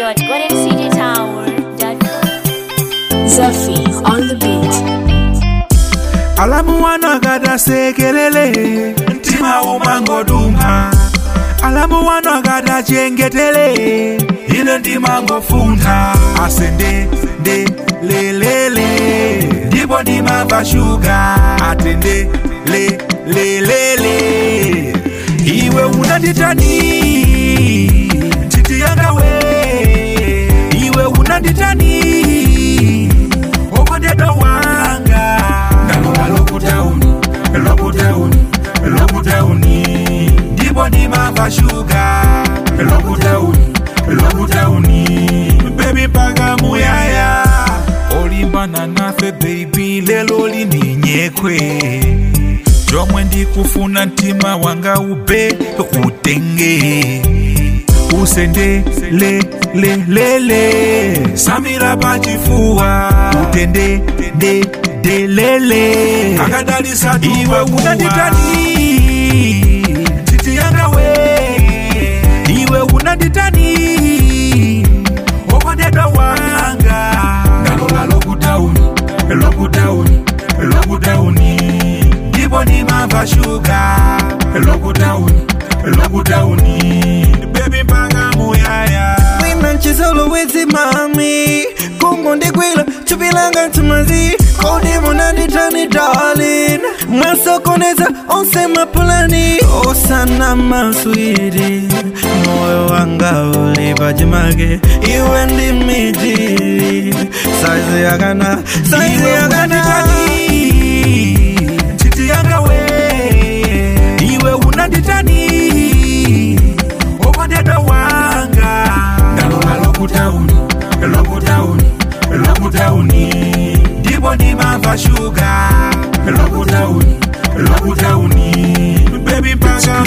www.goldencitytower.com. Zephyr on the beat. alamu wano akadasekelele mtima umangoduma alamu wano akadachengetele ine ndimangofunda asende nde lelele ndipo ndimamva shuga atende le lelele iwe unanditani titi yanga we iwe unanditani okondedwa wanga ndalola lokutauni lokutauni lokutauni ndipo ndimamva shuga lokutauni lokutauni bebi mpaka muyaya olimbana nafe bebi lelo lininyekwe chomwe ndikufuna mtima wanga ube utenge usende le le le le samira pachifuwa utende de de lele akadalisa iwe unanditani titi yanga we iwe unanditani okondedwa wanga ndalola lokutauni lokutauni lokutauni ndipo ndimamva shuga lokutauni lokutauni bebi mpaka muyaya Wina chisolo wezi mami Kungu ndikwila chupilanga tumazi Kodi munanditani darling Mwasokoneza onse mapulani Osana maswiri Moyo wanga ulipa jimage Iwe ndi miji Saizi yagana Saizi iwe yagana unanditani titi yanga we iwe unanditani okondedwa wanga ndalola lokutauni lokutauni lokutauni ndipo ndimamva shuga lokutauni lokutauni bebi mpaka